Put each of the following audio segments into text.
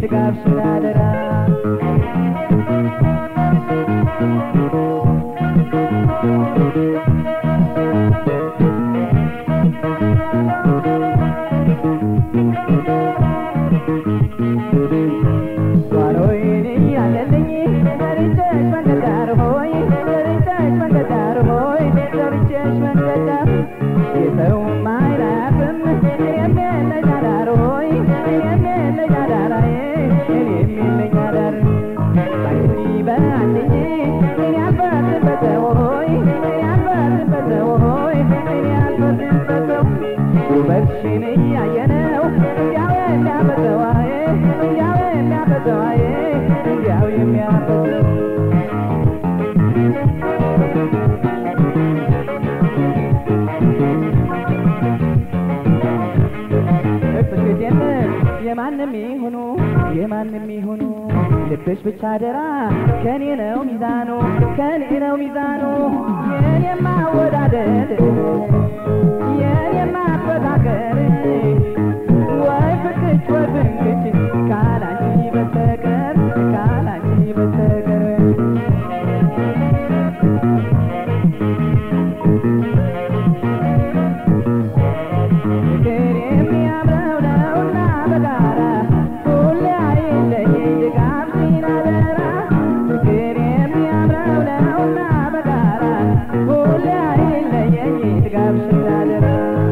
ድጋፍሽን አደራ ጓሮዬን እያለልኝ ዘርቼሽ መንገድ ዳር ሆይ ዘርቼሽ መንገድ ዳር ሆይ ዘርቼሽ መንገድ ዳር የሰውም አይራፍም እኔም የለኝ አዳር ሆይ እኔም የለኝ አዳራዬ እኔም የለኝ አዳር አንቺ በአንቺ እኔ አልፈርድም በሰው ሆይ እኔ አልፈርድም በሰው ሆይ እኔ አልፈርድም በሰው ውበትሽን እያየነው እንዲያው የሚያፈሰዋዬ እንዲያው የሚያፈሰዋዬ እንዲያው የሚያፈሰው እቅፍሽ የለም የማንም ይሁኑ የማንም ይሁኑ ልብሽ ብቻ አደራ ከኔ ነው ሚዛኑ ከኔ ነው ሚዛኑ የኔማ አወዳደድ የኔማ አፈቃቀር ወይ ፍቅች ወይ ፍንክች ካላንቺ በስተቀር ካላንቺ በስተቀር ፍቅር የሚያምረው ነውና በጋራ ሁሌ አይለየኝ ድጋፍሽን አደራ ፍቅር የሚያምረው ነውና በጋራ ሁሌ አይለየኝ ድጋፍሽን አደራ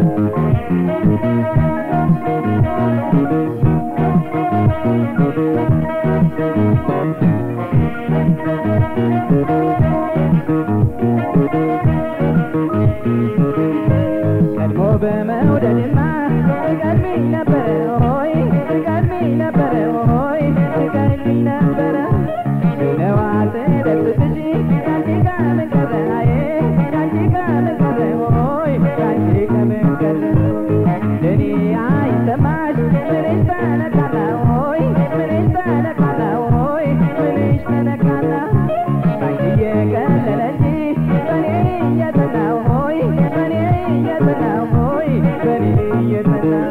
ቀድሞ በመውደድማ ትቀድሚኝ ነበረ ሆይ ትቀድሚኝ ነበረ ሆይ ትቀድሚኝ ነበረ ነዋ ስደርስብሽ ካንቺ ከምን ቀረ አዬ ካንቺ ከምን ቀረ ሆይ ካንቺ ከምን ቀረ ለኔ አይሰማሽ ምንሽ ተነካና ሆይ ምንሽ ተነካና ሆይ ምንሽ ተነካና ባንቺ እየቀለለ እንጂ በኔ እየጠናው ሆይ በኔ እየጠናው ሆይ በኔ እየጠናው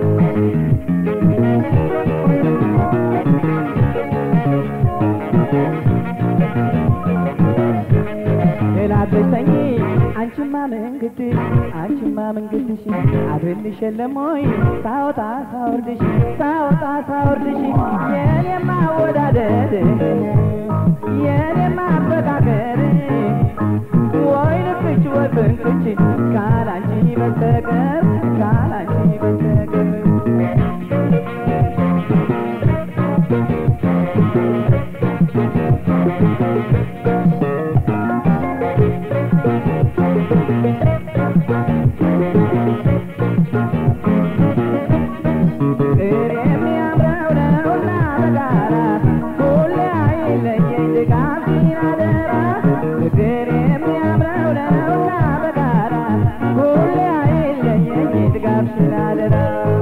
ሌላ ብተኝ አንቺማ መንገድሽ አንቺማ መንገድሽ አድርልሽ የለም ወይ ሳወጣ ሳወርድሽ ሳወጣ ሳወርድሽ የኔማ አወዳደድ የኔማ አፈቃቀር ወይ ልብች ወይ ፍንክች ካላንቺ በስተቀር ካላንቺ በስተቀር ፍቅር የሚያምረው ነውና በጋራ ሁሌ አይለየኝ ድጋፍሽን አደራ ፍቅር የሚያምረው ነውና በጋራ ሁሌ አይለየኝ ድጋፍሽን አደራ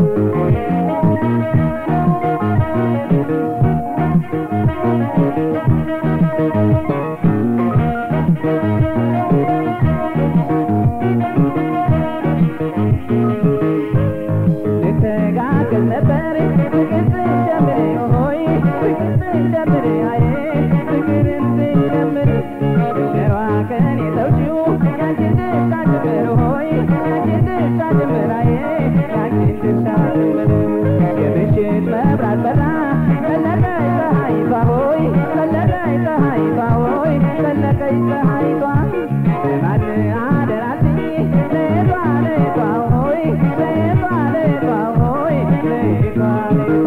ልተጋገዝ ነበር ፍቅር ስንጀምር ሆይ ፍቅር ስንጀምር አዬ ፍቅርን ስንጀምር ሸዋ ከኔ ተውጪው ያንቺን ድርሻ ጭምር ሆይ ያንቺን ድርሻ ጭምር አዬ ያንቺን ድርሻ ጭምር የምሽት መብራት በራ ፈለቀች ፀሐይቷ ሆይ ፈለቀች ፀሐይቷ ሆይ ፈለቀች ፀሐይቷ ለማን አደራልኝ ለቷ ለቷ ሆይ ለቷ ለቷ ሆይ ለቷ ለቷ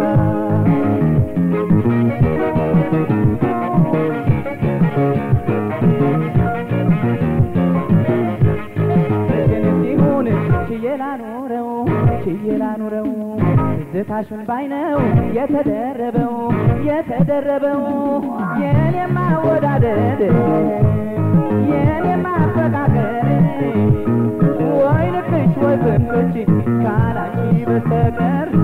ግን ሲሆን ችዬ ላኑረው ችዬ ላኑረው ትዝታሽን ባይነው የተደረበው የተደረበው የኔማ አወዳደድ የኔማ አፈቃቀር ወይ ልክች ወይ ፍንክች ካላንቺ በስተቀር